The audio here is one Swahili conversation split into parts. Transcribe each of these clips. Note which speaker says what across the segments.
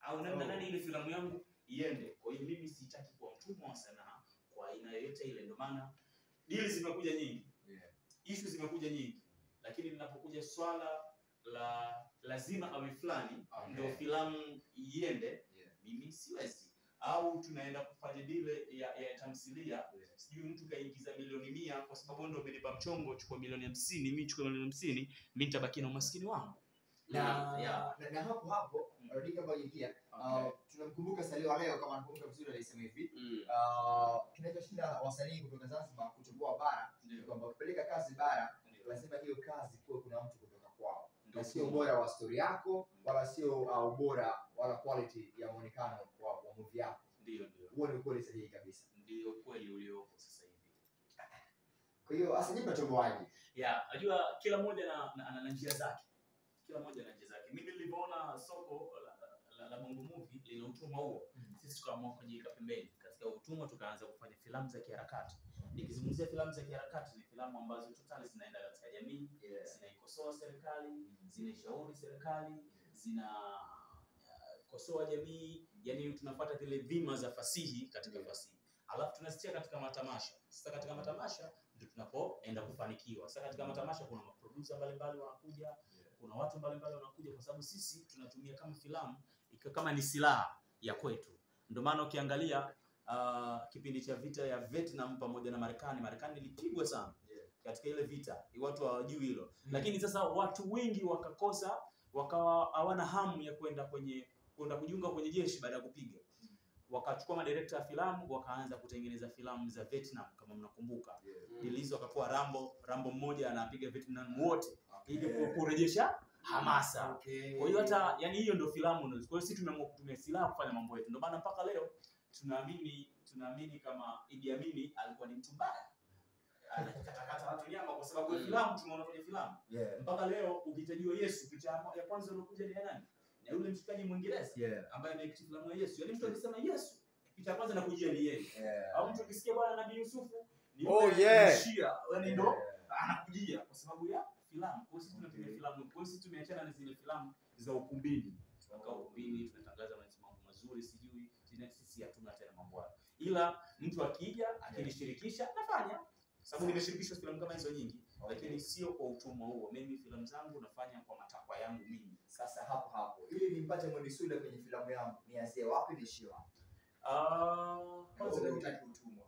Speaker 1: au nani na
Speaker 2: Oh.
Speaker 1: nani ile filamu yangu iende. Kwa hiyo mimi sitaki kuwa mtumwa wa sanaa kwa aina yoyote ile, ndio maana deals zimekuja nyingi,
Speaker 2: Yeah.
Speaker 1: issue zimekuja nyingi, lakini linapokuja swala la lazima awe fulani
Speaker 2: Okay.
Speaker 1: ndio filamu iende,
Speaker 2: Yeah.
Speaker 1: mimi siwezi. Au tunaenda kufanya dile ya, ya tamthilia
Speaker 2: Yeah.
Speaker 1: sijui mtu kaingiza milioni mia kwa sababu wewe ndio umenipa mchongo, chukua milioni hamsini, mimi chukua milioni hamsini, mimi nitabaki na umaskini wangu.
Speaker 2: na,
Speaker 1: Yeah.
Speaker 2: na, na hapo hapo
Speaker 1: Mm.
Speaker 2: rudi kama ingia
Speaker 1: Okay.
Speaker 2: uh, tunamkumbuka Salio wa leo kama nakumbuka vizuri alisema hivi
Speaker 1: Mm.
Speaker 2: uh, kinachoshinda wasanii kutoka Zanzibar kutoboa bara ni
Speaker 1: Ndio.
Speaker 2: kwamba ukipeleka kazi bara
Speaker 1: Ndio.
Speaker 2: lazima hiyo kazi kuwe kuna mtu kutoka kwao
Speaker 1: Ndio.
Speaker 2: na sio ubora wa story yako wala sio uh, ubora wala quality ya muonekano wa, wa movie yako
Speaker 1: Ndio, ndio.
Speaker 2: huo ni ukweli sahihi kabisa
Speaker 1: Ndio kweli uliopo sasa hivi.
Speaker 2: kwa hiyo hasa nyinyi mnatoboaje
Speaker 1: Yeah, najua kila mmoja na, na, na, na njia zake. Kila mmoja na njia zake. Mimi nilivyoona soko la, la, la Bongo Movie lina utumwa huo,
Speaker 2: Mm.
Speaker 1: sisi tukaamua kujiweka pembeni. Katika utumwa tukaanza kufanya filamu za kiharakati. Nikizungumzia filamu za kiharakati ni filamu ambazo totally zinaenda katika jamii,
Speaker 2: yeah.
Speaker 1: zinaikosoa serikali, zinaishauri serikali, zinakosoa jamii, yani tunafuata zile dhima za fasihi katika
Speaker 2: Yeah.
Speaker 1: fasihi, alafu tunazitia katika matamasha. Sasa katika matamasha ndio tunapoenda kufanikiwa. Sasa katika matamasha kuna maproducer mbalimbali wanakuja, kuna watu mbalimbali wanakuja, kwa sababu sisi tunatumia kama filamu ikiwa kama ni silaha ya kwetu. Ndio maana ukiangalia uh, kipindi cha vita ya Vietnam pamoja na Marekani, Marekani ilipigwa sana
Speaker 2: Yeah.
Speaker 1: katika ile vita, watu hawajui hilo
Speaker 2: Mm.
Speaker 1: lakini sasa watu wengi wakakosa wakawa hawana hamu ya kwenda kwenye kwenda kujiunga kwenye jeshi baada ya kupiga
Speaker 2: Mm.
Speaker 1: wakachukua madirekta ya filamu wakaanza kutengeneza filamu za Vietnam kama mnakumbuka
Speaker 2: Yeah.
Speaker 1: dilizo wakakuwa Rambo Rambo mmoja anapiga Vietnam wote ili
Speaker 2: Okay.
Speaker 1: ku- kurejesha hamasa
Speaker 2: Okay.
Speaker 1: kwa hiyo hata yani hiyo ndio filamu ndio. Kwa hiyo sisi tumeamua kutumia silaha kufanya mambo yetu. Ndio maana mpaka leo tunaamini tunaamini kama Idi Amin alikuwa ni mtu mbaya. Anakatakata watu nyama kwa sababu ya
Speaker 3: Mm.
Speaker 1: filamu tumeona kwenye filamu.
Speaker 2: Yeah.
Speaker 1: Mpaka leo ukitajiwa Yesu picha ya ya kwanza iliyokuja ni ya nani? Ni yule mshikaji Mwingereza
Speaker 2: Yeah.
Speaker 1: ambaye ameact filamu ya Yesu. Yaani mtu akisema Yesu picha ya kwanza inakujia ni yeye.
Speaker 2: Yeah.
Speaker 1: Au mtu akisikia bwana Nabii Yusufu ni
Speaker 3: Oh,
Speaker 1: yule
Speaker 3: yeah.
Speaker 1: Shia. Yaani ndo
Speaker 2: Yeah.
Speaker 1: anakujia kwa sababu ya filamu. Kwa hiyo sisi tunatumia
Speaker 2: Okay.
Speaker 1: filamu. Kwa hiyo sisi tumeachana na zile filamu za ukumbini. Tunakaa ukumbini, tunatangaza mambo mazuri, sijui sina- sisi hatuna tena mambo hayo. Ila mtu akija akinishirikisha nafanya, sababu nimeshirikishwa filamu kama hizo nyingi,
Speaker 2: Okay.
Speaker 1: lakini sio kwa utumwa huo. Mimi filamu zangu nafanya kwa matakwa yangu mimi.
Speaker 2: Sasa hapo hapo ili nimpate Mwendisule kwenye filamu yangu nianzie wapi niishie wapi?
Speaker 1: Ah,
Speaker 2: Kwanza
Speaker 1: kwanza
Speaker 2: hutaki utumwa.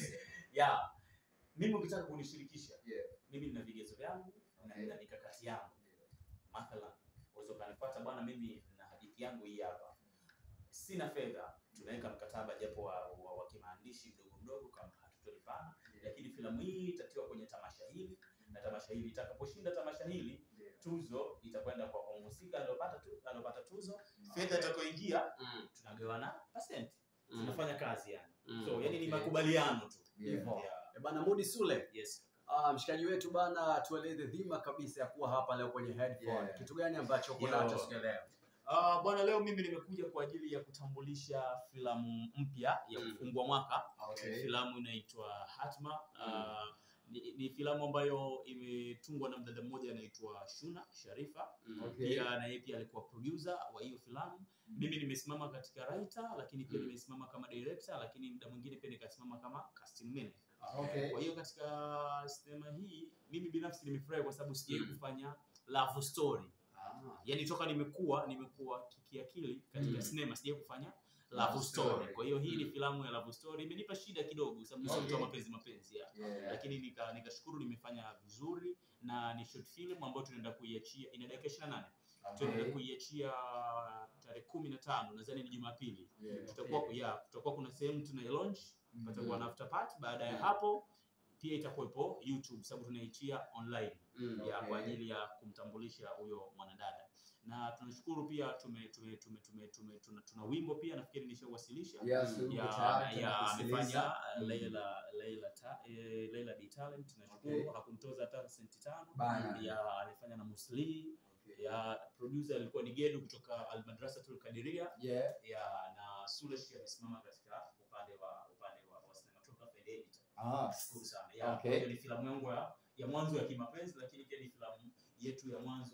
Speaker 1: ya mimi ukitaka kunishirikisha
Speaker 2: Yeah.
Speaker 1: mimi nina vigezo vyangu na
Speaker 2: Okay.
Speaker 1: nina mikakati yangu. Mathalan, unaweza ukanifuata bwana, mimi na hadithi yangu hii hapa, sina fedha, tunaweka mkataba japo wa, wa, wa kimaandishi mdogo mdogo, kama hatutolipana, lakini filamu hii itatiwa kwenye tamasha hili na tamasha hili itakaposhinda tamasha hili,
Speaker 2: Yeah.
Speaker 1: tuzo itakwenda kwa kwa mhusika aliyopata tu, aliyopata tuzo. Fedha itakayoingia
Speaker 3: Mm.
Speaker 1: tunagawana percent,
Speaker 3: Mm.
Speaker 1: tunafanya kazi yani.
Speaker 3: Mm.
Speaker 1: So yani ni
Speaker 2: Okay.
Speaker 1: makubaliano tu
Speaker 2: Yeah.
Speaker 1: hivyo. Yeah.
Speaker 3: Eh, Bana Mudi Sule,
Speaker 1: Yes.
Speaker 3: ah, mshikaji wetu bana, tueleze dhima kabisa ya kuwa hapa leo kwenye headphone.
Speaker 2: Yeah.
Speaker 3: Kitu gani ambacho uko
Speaker 1: Yo.
Speaker 3: nacho siku ya leo?
Speaker 1: Uh, bwana leo mimi nimekuja kwa ajili ya kutambulisha filamu mpya ya
Speaker 3: Mm.
Speaker 1: kufungua mwaka.
Speaker 2: Okay.
Speaker 1: Filamu inaitwa Hatma. Uh, ni, ni filamu ambayo imetungwa na mdada mmoja anaitwa Shuna Sharifa.
Speaker 3: Mm.
Speaker 2: Okay.
Speaker 1: Pia na yeye pia alikuwa producer wa hiyo filamu. Mimi nimesimama katika writer, lakini pia
Speaker 3: Mm.
Speaker 1: nimesimama kama director, lakini muda mwingine pia nikasimama kama casting manager.
Speaker 2: Okay.
Speaker 1: Kwa hiyo katika sinema hii mimi binafsi nimefurahi kwa sababu sijawahi
Speaker 3: Mm.
Speaker 1: kufanya love story
Speaker 3: Ah.
Speaker 1: yani toka nimekuwa nimekuwa ki- kiakili katika
Speaker 3: Mm.
Speaker 1: sinema sija kufanya
Speaker 3: Love
Speaker 1: love
Speaker 3: story.
Speaker 1: story. Kwa hiyo hii ni
Speaker 3: Mm.
Speaker 1: filamu ya love story, imenipa shida kidogo, kwa sababu sio mtu wa
Speaker 2: Okay.
Speaker 1: mapenzi mapenzi ya.
Speaker 2: Yeah.
Speaker 1: Lakini nika nikashukuru nimefanya vizuri, na ni short film ambayo tunaenda kuiachia, ina dakika 28 tunaenda
Speaker 2: Okay.
Speaker 1: kuiachia tarehe kumi na tano nadhani ni Jumapili.
Speaker 2: Yeah.
Speaker 1: Tutakuwa
Speaker 2: Okay.
Speaker 1: ya kutakuwa kuna sehemu tuna launch,
Speaker 2: Mhm.
Speaker 1: patakuwa na after party. Baada ya
Speaker 3: Mm.
Speaker 1: hapo pia itakuwepo YouTube, sababu tunaiachia online
Speaker 3: Mm.
Speaker 1: ya
Speaker 2: Okay.
Speaker 1: kwa ajili ya kumtambulisha huyo mwanadada na tunashukuru pia tume, tume, tume, tume, tume, tuna, tuna wimbo pia nafikiri nishauwasilisha
Speaker 2: Yes,
Speaker 3: Ya-
Speaker 2: uko
Speaker 1: ya,
Speaker 2: tayari,
Speaker 1: ya
Speaker 2: tunakusikiliza.
Speaker 1: amefanya
Speaker 3: Mm.
Speaker 1: Leila Leila ta, eh, Leila D Talent tunashukuru
Speaker 2: Okay.
Speaker 1: hakumtoza hata senti tano
Speaker 2: Bana.
Speaker 1: ya amefanya na Musli
Speaker 2: Okay.
Speaker 1: ya producer alikuwa ni Gedu kutoka Al Madrasatul Kadiria
Speaker 2: Yeah.
Speaker 1: ya na Sulesh amesimama katika upande wa upande wa, wa cinematography and editor
Speaker 2: Ah.
Speaker 1: Nashukuru sana. Ya,
Speaker 2: Okay.
Speaker 1: kwa hiyo ni filamu yangu ya, ya mwanzo ya kimapenzi lakini pia ni filamu yetu ya mwanzo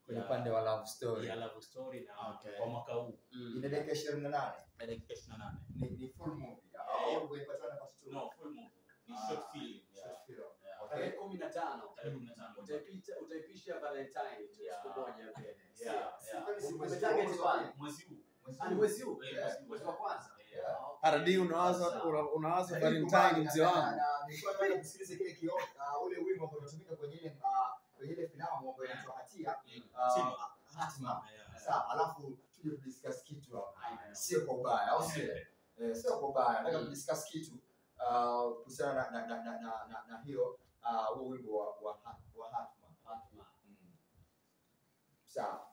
Speaker 2: kwenye
Speaker 1: ya-
Speaker 2: upande wa love story
Speaker 1: ya love story na
Speaker 3: Okay.
Speaker 1: kwa mwaka huu
Speaker 3: Mm.
Speaker 2: ina dakika ishirini na nane
Speaker 1: na dakika 28
Speaker 2: ni, ni full movie
Speaker 1: Yeah.
Speaker 2: au umepatiwa na part two?
Speaker 1: no full movie ni
Speaker 2: Ah,
Speaker 1: short film
Speaker 2: short
Speaker 1: yeah.
Speaker 2: film.
Speaker 1: Yeah.
Speaker 2: Okay.
Speaker 3: Tarehe kumi na tano
Speaker 1: tarehe 15
Speaker 3: utaipita utaipisha Valentine tu
Speaker 1: Yeah.
Speaker 3: siku moja mbele.
Speaker 1: Yeah,
Speaker 2: Si-
Speaker 1: yeah.
Speaker 2: kwani si mwezi
Speaker 3: Umetarget
Speaker 2: huu,
Speaker 3: pale?
Speaker 1: mwezi huu
Speaker 2: mwezi
Speaker 3: Ah, ni
Speaker 2: huu?
Speaker 3: mwezi huu?
Speaker 1: Eh,
Speaker 2: Yeah.
Speaker 1: mwezi huu.
Speaker 3: Mwezi wa kwanza.
Speaker 2: Yeah.
Speaker 3: Ah, okay.
Speaker 4: Aradi unawaza
Speaker 3: Sawa.
Speaker 4: una- unawaza
Speaker 2: Lakini
Speaker 4: Valentine
Speaker 2: kubali,
Speaker 4: mzee
Speaker 2: na-
Speaker 4: wangu.
Speaker 2: na- na- nilikuwa nataka kusikiliza kile kio ah, ule wimbo ambao unatumika kwenye ile ah, kwenye ile filamu ambayo inaitwa Hatia ah,
Speaker 1: Hatima.
Speaker 2: Hatima.
Speaker 1: Yeah.
Speaker 2: Sawa, alafu tuje kudiscuss kitu hapa.
Speaker 3: Haina.
Speaker 2: Sio kwa ubaya, au sio? Eh, sio kwa ubaya. Nataka
Speaker 3: Mm.
Speaker 2: kudiscuss kitu ah, kuhusiana na na na na na, na, na hiyo ah, huo wimbo wa wa, Ha- wa Hatma.
Speaker 3: Hatma.
Speaker 2: Mm. Sawa.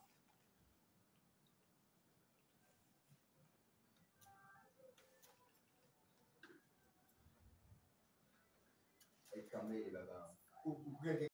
Speaker 2: Kamili baba. U- u-